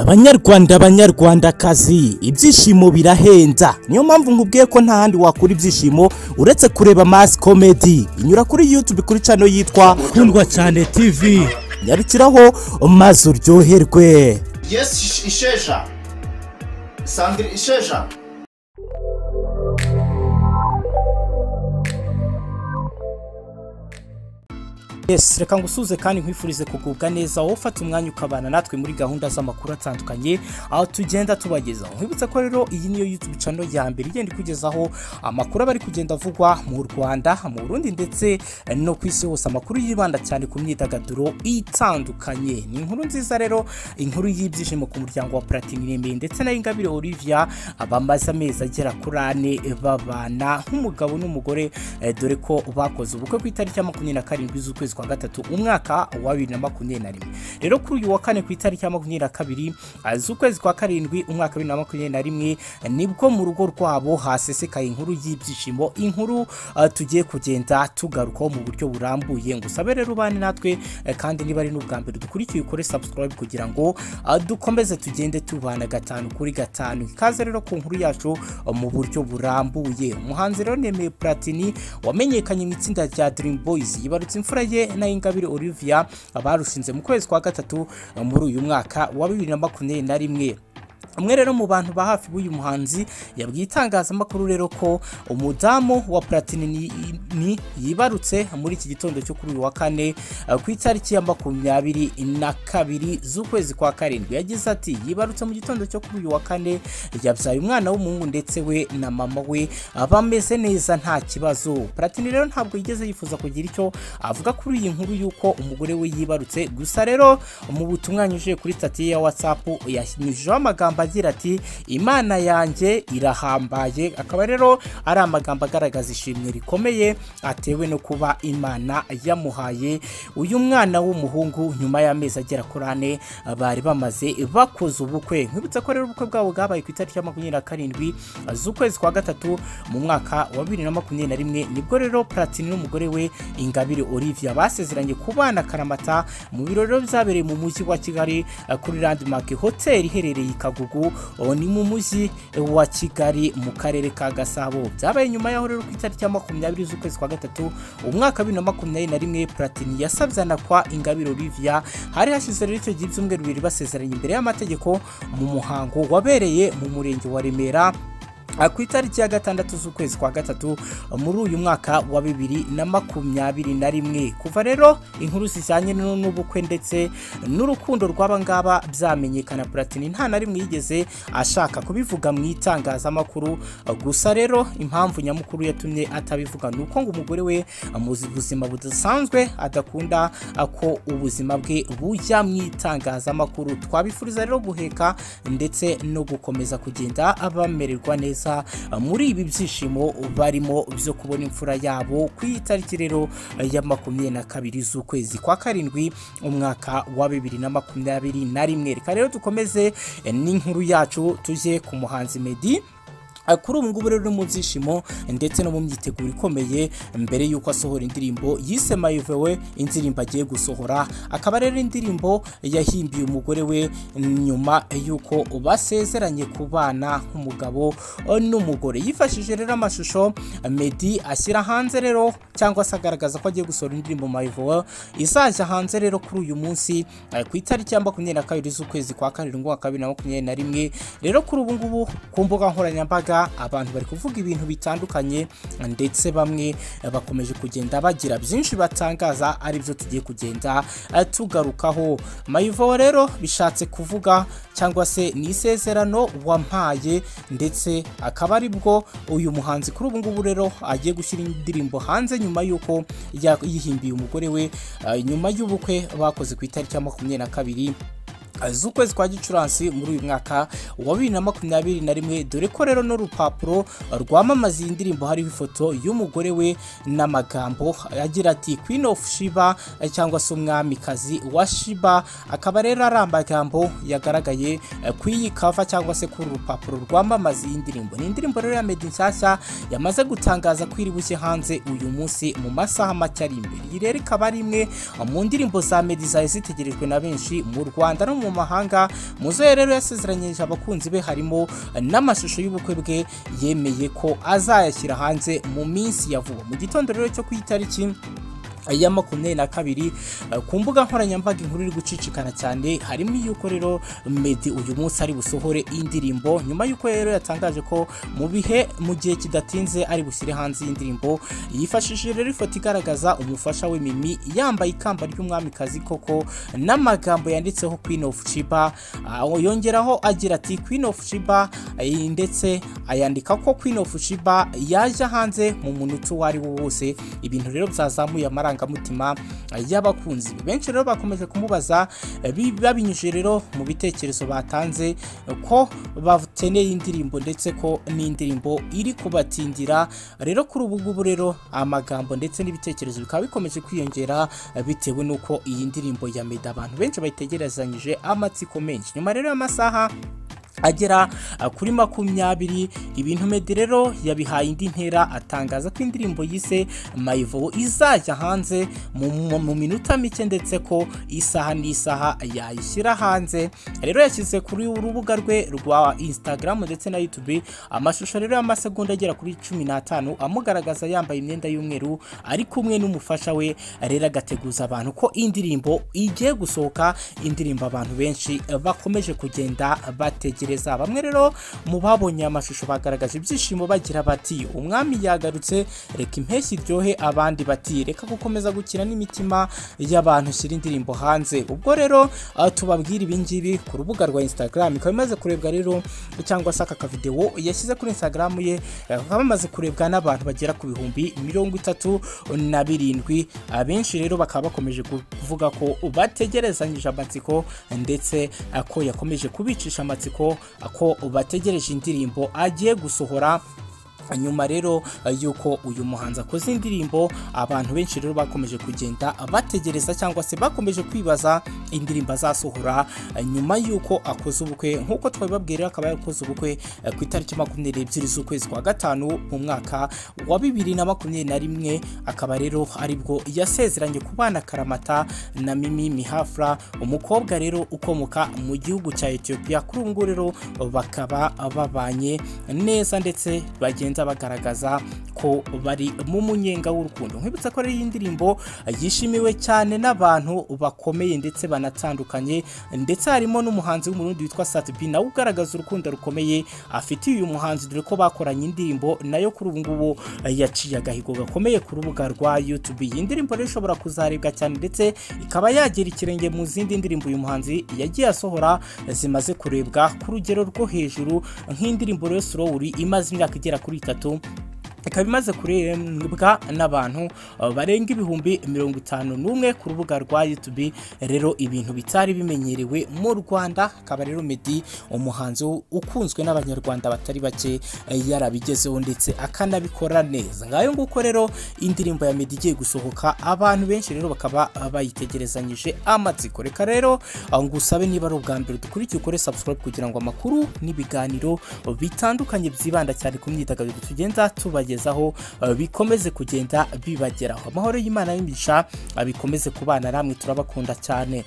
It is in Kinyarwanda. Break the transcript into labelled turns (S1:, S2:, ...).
S1: banyarwanda banyarwandakazi ibyishimo birahenza niyo mpamvu nkubwiye ko nta handi wakura ibyishimo uretse kureba masi komedi inyura kuri yutube kuri cano yitwa kundwa cyane tivi nyarukiraho maze uryoherwe
S2: yesi isheja sandire isheja
S1: yes reka ngusuze kandi nkwifurize kugubwa neza wowe ufata umwanya ukabana natwe muri gahunda z'amakuru atandukanye aho tugenda tubagezaho nkwibutsa ko rero iyi niyo yitwa cano ya mbere igenda ikugezaho amakuru aba ari kugenda avugwa mu rwanda mu burundi ndetse no ku isi hose amakuru yibanda cyane ku myidagaduro itandukanye ni inkuru nziza rero inkuru y'ibyishimo ku muryango wa platini iremeye ndetse na ingabire olivia bamaze amezi agera kuri ane babana nk'umugabo n'umugore eh, dore ko bakoze ubukwe ku itariki ya makumyabiri na karindwi z'ukwezi kwezi kwa gatatu umwaka wa bibiri na makumyabiri na rimwe rero kuri uyu wa kane ku itariki ya makumyabiri na kabiri ah, z'ukwezi kwa karindwi umwaka wa bibiri na makumyabiri na rimwe eh, nibwo mu rugo rwabo hasesekaye inkuru y'ibyishimo inkuru ah, tugiye kugenda tugarukaho mu buryo burambuye ngo usabe rero ubane natwe eh, kandi niba ari n'ubwa mbere dukurikiye ukore subscribe kugira ngo ah, dukomeze tugende tubana gatanu kuri gatanu ikaze rero ku nkuru yacu ah, mu buryo burambuye umuhanzi rero nemeye platini wamenyekanye mu itsinda rya dream boys yibarutse imfura ye na Ingabire Olivia barushinze mu kwezi kwa gatatu muri uyu mwaka wa bibiri na makumyabiri na rimwe umwe rero mu bantu ba hafi b'uyu muhanzi yabwiye itangazamakuru rero ko umudamu wa platini ni- ni- yibarutse muri iki gitondo cyo kuri uyu wa kane eh, ku itariki ya makumyabiri na kabiri z'ukwezi kwa karindwi yagize ati yibarutse mu gitondo cyo kuri uyu wa kane yabyaye umwana w'umuhungu ndetse we na mama we ah, bameze neza nta kibazo platini rero ntabwo yigeze yifuza kugira icyo avuga kuri iyi nkuru y'uko umugore we yibarutse gusa rero mu butumwa yanyujije kuri stati ye ya watsapu yanyujijeho amagambo agira ati imana yanjye irahambaye akaba rero ari amagambo agaragaza ishimwe rikomeye atewe no kuba imana yamuhaye uyu mwana w'umuhungu nyuma y'amezi agera kuri ane bari bamaze bakoze ubukwe nkwibutsa ko rero ubukwe bwabo bwabaye ku itariki ya makumyabiri na karindwi z'ukwezi kwa gatatu mu mwaka wa bibiri na makumyabiri na rimwe nibwo rero platini n'umugore we ingabire olivia basezeranye kubana karamata mu birori rero byabereye mu mujyi wa kigali eh, kuri landmark hotel iherereye i kagugu oh, ni mu mujyi wa kigali mu karere ka gasabo byabaye nyuma yaho rero ku itariki ya makumyabiri z'ukwezi kwa gatatu umwaka wa bibiri na makumyabiri na rimwe platini yasabyana kwa ingabire olivia hari hashize rero icyo gihe ibyumweru bibiri basezeranye imbere y'amategeko mu muhango wabereye mu murenge wa remera Ah, ku itariki ya gatandatu z'ukwezi kwa gatatu muri uyu mwaka wa bibiri na makumyabiri na rimwe kuva rero inkuru zijyanye n'u- n'ubukwe ndetse n'urukundo rw'aba ngaba byamenyekana platini nta na rimwe yigeze ashaka kubivuga mu itangazamakuru Ah, gusa rero impamvu nyamukuru yatumye atabivuga ni uko ngo umugore we ah, mu buzima budasanzwe adakunda ah, ko ubuzima bwe bujya mu itangazamakuru twabifuriza rero guheka ndetse no gukomeza kugenda bamererwa neza ah, muri ibi byishimo barimo byo kubona imfura yabo ku itariki rero eh, ya makumyabiri na kabiri z'ukwezi kwa karindwi umwaka wa bibiri na makumyabiri na rimwe reka rero dukomeze eh, n'inkuru yacu tujye ku muhanzi meddy Ah, kuri ubu ngubu rero uri mu byishimo ndetse no mu myiteguro ikomeye mbere y'uko asohora indirimbo yise mayivewe indirimbo agiye gusohora akaba rero indirimbo yahimbiye umugore we nyuma y'uko basezeranye kubana nk'umugabo eh, n'umugore yifashishije rero amashusho Meddy ashyira hanze rero cyangwa se agaragaza ko agiye gusohora indirimbo mayivewe izajya hanze rero kuri uyu munsi eh, ku itariki ya makumyabiri na kabiri z'ukwezi kwa karindwi umwaka wa bibiri na makumyabiri na rimwe rero kuri ubu ngubu ku mbuga nkoranyambaga abantu bari kuvuga ibintu bitandukanye ndetse bamwe eh, bakomeje kugenda bagira byinshi batangaza aribyo tugiye kugenda eh, tugarukaho mayivo rero bishatse kuvuga cyangwa se ni isezerano wampaye ndetse akaba ari bwo uyu muhanzi kuri ubu ngubu rero agiye gushyira indirimbo hanze nyuma y'uko ya- yihimbiye umugore we eh, nyuma y'ubukwe bakoze ku itariki ya makumyabiri na kabiri z'ukwezi kwa gicurasi muri uyu mwaka wa bibiri na makumyabiri na rimwe dore ko rero n'urupapuro rwamamaza iyi ndirimbo hariho ifoto y'umugore we n'amagambo agira ati queen of shiba eh, cyangwa se umwamikazi wa shiba akaba rero ari amagambo yagaragaye eh, ku iyi kava cyangwa se kuri uru rupapuro rwamamaza iyi ndirimbo ni indirimbo rero ya medi nshyashya yamaze gutangaza ko iri bushye hanze uyu munsi mu masaha make ari imbere iyi rero ikaba ari imwe mu ndirimbo za medi zari zitegerejwe na benshi mu rwanda no mu mu mahanga muzehe rero yasezeranyije abakunzi be harimo eh, n'amashusho y'ubukwe bwe yemeye ko azayashyira hanze mu minsi ya vuba mu gitondo rero cyo ku itariki ya makumyabiri na kabiri eh, ku mbuga nkoranyambaga inkuru iri gucicikana cyane harimo iy'uko rero Meddy uyu munsi ari busohore indirimbo nyuma y'uko rero yatangaje ko mu bihe mu gihe kidatinze ari bushyire hanze iyi ndirimbo yifashishije rero ifoto igaragaza umufasha we Mimi yambaye ikamba ry'umwamikazi koko n'amagambo yanditseho Queen of Sheba Ah, yongeraho agira ati Queen of Sheba eh, ndetse ayandika ko Queen of Sheba yaje hanze mu munota uwo ari wo wose ibintu rero byazamuye amarangamutima eh, y'abakunzi be. benshi rero bakomeje kumubaza eh, bi- babinyujije rero mu bitekerezo batanze eh, ko bakeneye indirimbo ndetse ko n'indirimbo iri kubatindira rero kuri ubu ngubu rero amagambo ndetse n'ibitekerezo bikaba bikomeje kwiyongera eh, bitewe n'uko iyi ndirimbo ya Meddy abantu benshi bayitegerezanyije amatsiko menshi nyuma rero y'amasaha agera uh, kuri makumyabiri ibintu Meddy rero yabihaye indi ntera atangaza ko indirimbo yise mayivo izajya hanze mu, mu, mu minota mike ndetse ko isaha n'isaha yayishyira hanze rero yashyize kuri urubuga rwe rwa Instagram ndetse na YouTube amashusho rero y'amasegonda agera kuri cumi n'atanu amugaragaza yambaye imyenda y'umweru ari kumwe n'umufasha we rero agateguza abantu ko indirimbo igiye gusohoka indirimbo abantu benshi bakomeje kugenda bategereza bamwe rero mu babonye aya mashusho bagaragaje ibyishimo bagira bati umwami yagarutse reka impeshyi iryohe abandi bati reka gukomeza gukina n'imitima y'abantu shyira indirimbo hanze ubwo rero ah, tubabwira ibingibi ku rubuga rwa Instagram ikaba imaze kurebwa rero cyangwa se aka kavideo yashyize kuri Instagram ye eh, kakaba kamaze kurebwa n'abantu bagera ku bihumbi mirongo itatu na birindwi abenshi rero bakaba bakomeje kuvuga ko bategerezanyije amatsiko ndetse ah, ko yakomeje kubicisha amatsiko ah, ko bategereje indirimbo agiye gusohora nyuma rero eh, y'uko uyu muhanzi akoze indirimbo abantu benshi rero bakomeje kugenda bategereza cyangwa se bakomeje kwibaza indirimbo azasohora eh, nyuma y'uko akoze ubukwe nk'uko twabibabwira akaba yarakoze ubukwe eh, ku itariki makumyabiri ebyiri z'ukwezi kwa gatanu mu mwaka wa bibiri na makumyabiri na rimwe akaba rero aribwo yasezeranye ku bana karamata na mimi mihafra umukobwa rero ukomoka mu gihugu cya etiyopiya kuri ubu ngubu rero bakaba babanye neza ndetse bagenda bagaragaza ko bari mu munyenga w'urukundo nkwibutsa ko ari indirimbo yishimiwe cyane n'abantu bakomeye ndetse banatandukanye ndetse harimo n'umuhanzi w'umurundi witwa Sat B nawe ugaragaza urukundo rukomeye afitiye uyu muhanzi dore ko bakoranye indirimbo nayo kuri ubu ngubu yaciye agahigo gakomeye ku rubuga rwa YouTube iyi ndirimbo rero ishobora kuzarebwa cyane ndetse ikaba yagera ikirenge mu zindi ndirimbo uyu muhanzi yagiye asohora zimaze kurebwa ku rugero rwo hejuru nk'indirimbo rero Slowly imaze imyaka igera kuri itatu ikaba imaze kurebwa n'abantu uh, barenga ibihumbi mirongo itanu n'umwe ku rubuga rwa YouTube rero ibintu bitari bimenyerewe mu Rwanda akaba rero Meddy umuhanzi ukunzwe n'abanyarwanda batari bake eh, yarabigezeho ndetse akanabikora neza ngayo nguko rero indirimbo ya Meddy igiye gusohoka abantu benshi rero bakaba uh, bayitegerezanyije amatsiko reka rero uh, ngusabe niba ari ubwa mbere dukurikiye ukore subscribe kugira ngo amakuru n'ibiganiro bitandukanye byibanda cyane ku myidagaduro tugenda tubagezaho eh, bikomeze kugenda bibageraho amahoro y'Imana y'imigisha eh, bikomeze kubana namwe turabakunda cyane